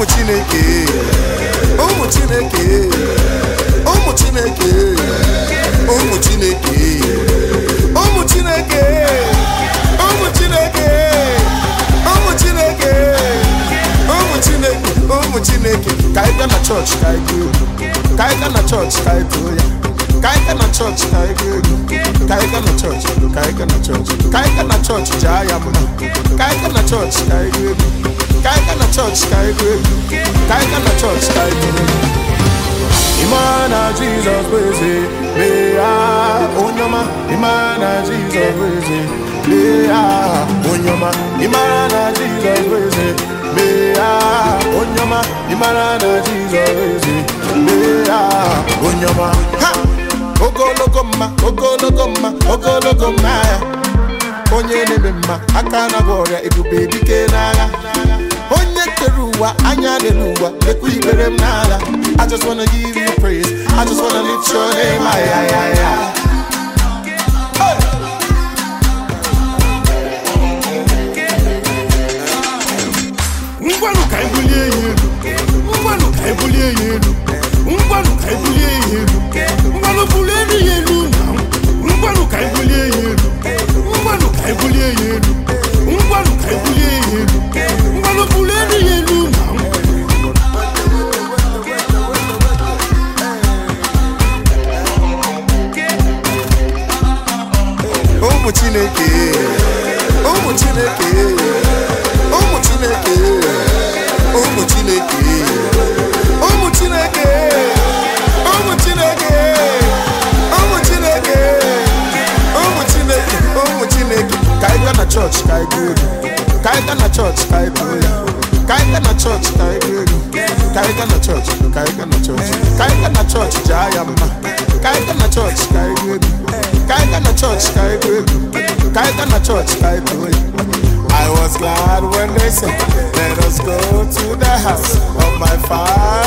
ụmụ chineke ụmụ chineke ụmụ chineke ụmụ chineke ụmụ chineke ụmụ chineke ụmụ chineke ụmụ chineke ụmụ chineke ka anyị gaa na chọọchị ka anyị gụọ egwu ka anyị gaa na chọọchị ka anyị too ya ka anyị gaa na chọọchị ka anyị gụọ egwu ka anyị gaa na chọọchị ka anyị gaa na chọọchị ka anyị gaa na chọọchị jaa ya mma ka anyị gaa na chọọchị ka anyị gụọ egwu ka anyị gaa na chọọchị ka anyị gụọ egwu ka anyị gaa na chọọchị ka anyị gụọ egwu Imana Jesus weze Lea onyoma Imana Jesus weze Lea onyoma Imana Jesus weze Lea onyoma Imana Jesus weze Lea onyoma Ha! Ogologo mma ogologo mma ogologo mma ya onye na-eme mma aka na gwa ọrịa ebube dike n'agha onye kere ụwa anya n'elu ụwa lekwa ikpere m n'ala I just wanna give you praise I just wanna lift your name ay, ay, ay, ay. Hey! ngwanụ ka anyị bulie ya elu ngwanụ ka anyị bulie ya elu ngwanụ ka anyị bulie ya elu ngwanụ bulie elu ya elu na ngwanụ ka anyị bulie ya elu ngwanụ ka anyị bulie ya elu ngwanụ ka anyị bulie ya elu ngwanụ bulie elu ya elu na ụmụ chineke ụmụ chineke ụmụ chineke ụmụ chineke ụmụ chineke ụmụ chineke ụmụ chineke ụmụ chineke ụmụ chineke ka anyị gaa na chọọchị ka anyị gụọ egwu ka anyị gaa na chọọchị ka anyị gụọ ya ka anyị gaa na chọọchị ka anyị gụọ egwu ka anyị gaa na chọọchị ka anyị gaa na chọọchị ka anyị gaa na chọọchị jaa ya mma ka anyị gaa na chọọchị ka anyị gụọ egwu ka anyị gaa na chọọchị ka anyị gụọ egwu ka anyị gaa na chọọchị ka anyị gụọ ya I was glad when they said, Let us go to the house of my father.